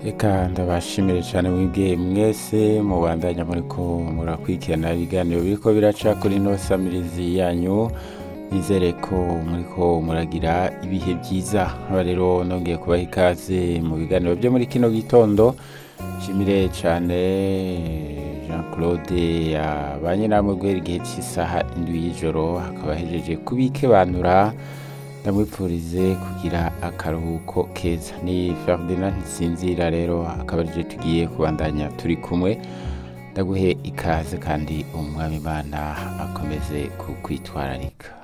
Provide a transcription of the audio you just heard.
Eka ndabashimire cyane mwebwe mwese mubandanya muriko murakurikirana ibiganiro biriko biraca kuri ino samirizi yanyu nizere ko muriko muragira ibihe byiza nkaba rero nongeye kubaha ikaze mu biganiro byo muri kino gitondo nshimire cyane jean claude yabanye namwe guhera igihe cy'isaha indwi y'ijoro akaba ahejeje kubikebanura ndamwipfurize kugira akaruhuko keza ni ferdinand nsinzira rero akaba arije tugiye kubandanya turi kumwe ndaguhe ikaze kandi umwami imana akomeze kukwitwararika